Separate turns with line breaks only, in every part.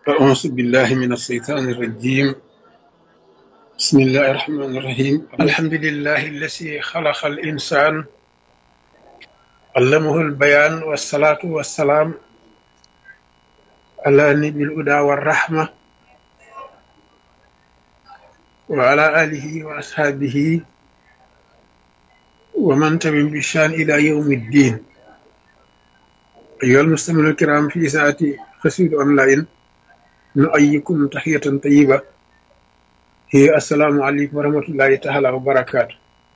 أعوذ بالله من الشيطان الرجيم بسم الله الرحمن الرحيم الحمد لله الذي خلق الإنسان علمه البيان والصلاة والسلام على نبي الهدى والرحمة وعلى آله وأصحابه ومن تبع بشان إلى يوم الدين أيها المستمعون الكرام في ساعة قصيد أونلاين نؤيكم تحية طيبة هي السلام عليكم ورحمة الله تعالى وبركاته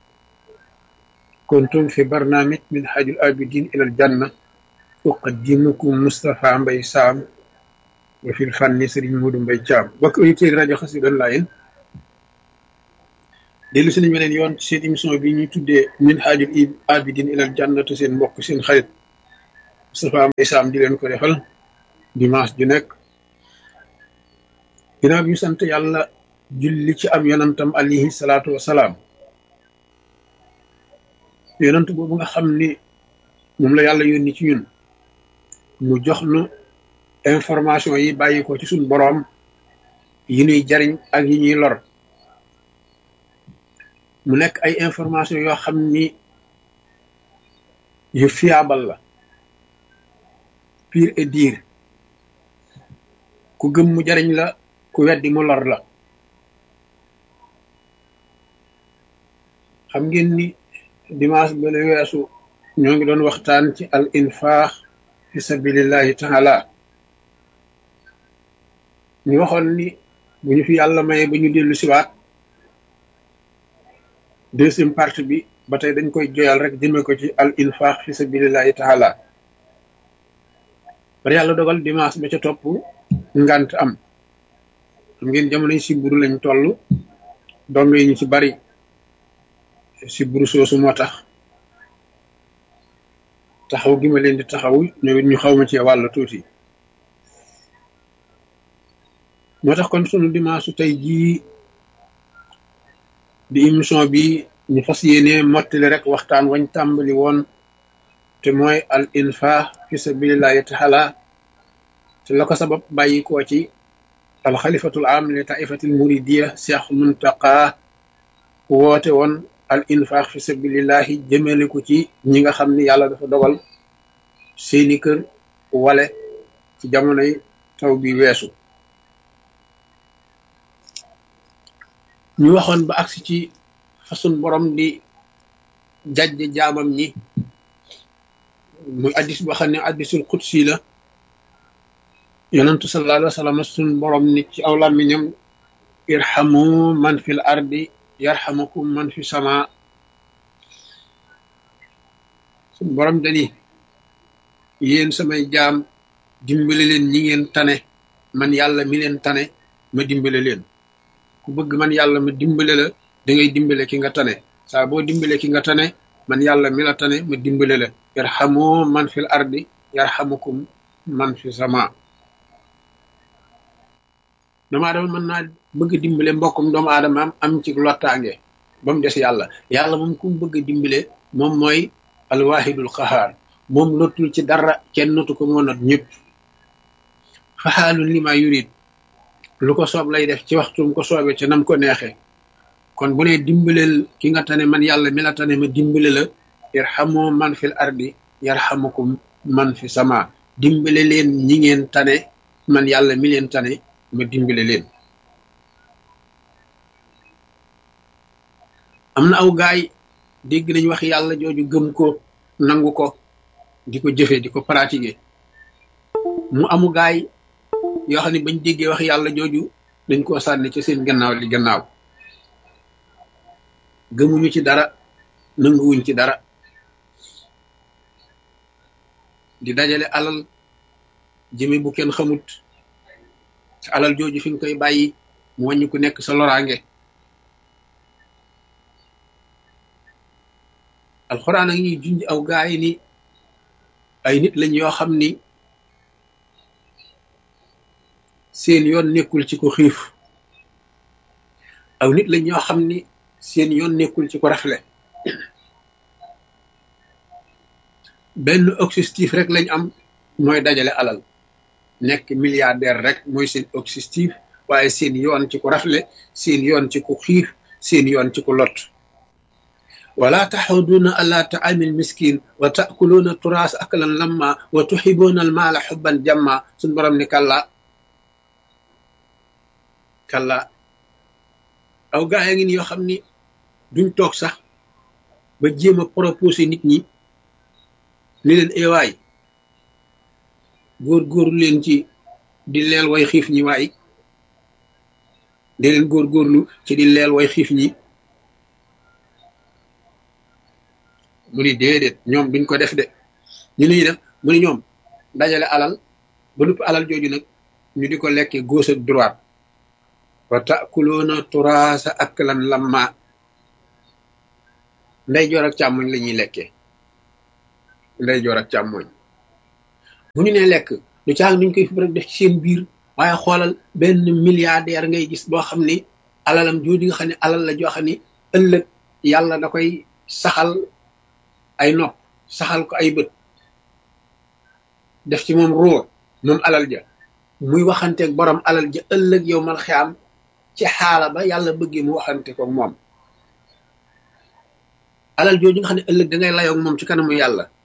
كنتم في برنامج من حاج الآبدين إلى الجنة أقدمكم مصطفى مبي سام وفي الفن سرين مود مبي جام بك أيتي راجو قصيد أونلاين dellu si nañ beneen yoon seen émission bi ñuy tuddee min haajul abidin ilal jannatu seen mbokk seen xarit Moustapha Mbaye Sam di leen ko defal dimanche ju nekk ginnaaw bi ñu sant yàlla julli ci am yonantam alayhi salaatu wasalaam yonant boobu nga xam ni moom la yàlla yónni ci ñun mu jox nu information yi bàyyi ko ci suñ boroom yi ñuy jariñ ak yi ñuy lor mu nekk ay information yoo xam ni yu fiable la pire et dire ku gëm mu jariñ la ku weddi mu lor la xam ngeen ni dimanche ba la weesu ñoo ngi doon waxtaan ci al infaax fi sabilillahi taala ñu waxoon ni bu ñu fi yàlla maye ba ñu dellu siwaat deuxième partie bi ba tey dañ koy joyal rek jëme ko ci al infaq fi sabilillahi taala bari yàlla dogal dimanche ba ca topp ngant am xam ngeen jamonoy siburu lañ toll dong yi ñu ci bari siburu soosu moo tax taxaw gi ma leen di taxaw ñoom it ñu xaw ma ci wàll tuuti moo tax kon sunu dimanche su tey jii di émission bi ñu fas yéene mottali rek waxtaan wañ tàmbali woon te mooy al infaq fi sabilillahi taala te la ko sabab bàyyi koo ci al xalifatul am li taifatil muridiya cheikh muntaqa woote woon al infaq fi sabilillahi jëmale ko ci ñi nga xam ni yàlla dafa dogal seeni kër wale ci jamonoy taw bi weesu ñu waxoon ba agsi ci façon borom di jajj jaamam ñi muy addis boo xam ne addisul qudsi la yonentu sallallahu alayhi wa sallam sun borom ni ci aw làmmiñam irhamu man fil ardi yarhamukum man fi sama sun borom dani yéen samay jaam dimbale leen ñi ngeen tane man yàlla mi leen tane ma dimbale leen ku bëgg man yàlla ma dimbale la da ngay dimbale ki nga tane saa boo dimbale ki nga tane man yàlla mi la tane ma dimbale la yarhamu man fil ardi yarhamukum man fi sama doomu aadama mën naa bëgg dimbale mbokkum doomu aadama am am ci lottaange ba mu des yàlla yàlla moom ku mu bëgg dimbale moom mooy alwahidul qahaar moom lottul ci dara kenn notu ko moo not ñëpp faxaalun li ma yurid lu ko soob lay def ci waxtum ko soobee ca nam ko neexee kon bu ne dimbaleel ki nga tane man yàlla mi la tane ma dimbale la irhamu man fil ardi yarhamukum man fi sama dimbale leen ñi ngeen tane man yàlla mi leen tane ma dimbale leen am na aw gaay dégg nañ wax yàlla jooju gëm ko nangu ko di ko jëfe di ko pratiquer mu amu gaay yoo xam ne bañ déggee wax yàlla jooju dañ koo sànni ci seen gannaaw li gannaaw gëmuñu ci dara nanguwuñ ci dara di dajale alal jëme bu kenn xamut te alal jooju fi nga koy bàyyi mu wàññi ku nekk sa loraange alxuraan a ngi junj aw gaay ni ay nit lañ yoo xam ni seen yoon nekkul ci ko xiif aw nit lañ ñoo xam ni seen yoon nekkul ci ko rafle benn objectif rek lañ am mooy dajale alal nekk milliardaire rek mooy seen objectif waaye seen yoon ci ku rafle seen yoon ci ku xiif seen yoon ci ku lot wala taxuduuna ala taamil miskin wa taakuluuna turaas aklan lamma wa tuxibuuna almaala xubban jamma suñ borom ni kalla kalla aw gaa ya ngi ni yoo xam ni duñ toog sax ba jéem a proposé nit ñi ni leen ewaay góor-góorlu leen ci di leel way xiif ñi waay di leen góor-góorlu ci di leel way xiif ñi mu ni déedéet ñoom duñ ko def de ñu nuy def mu ni ñoom dajale alal ba lupp alal jooju nag ñu di ko lekkee gauche ak droite wa takuloona turaasa aklan lamma ndey joor ak càmmoñ la ñuy lekkee ndey joor ak càmmoñ bu ñu nee lekk du caag duñ koy fi rek def ci seen biir waaye xoolal benn milliardaire ngay gis boo xam ni alalam jooju nga xam ne alal la joo xam ni ëllëg yàlla da koy saxal ay nopp saxal ko ay bët def ci moom ruur moom alal ja muy waxanteeg borom alal ja ëllëg yow mal xiyaam ci xaala ba yàlla bëggee mu waxante ko moom alal jooju nga xam ne ëllëg da ngay layoog moom ci kanamu yàlla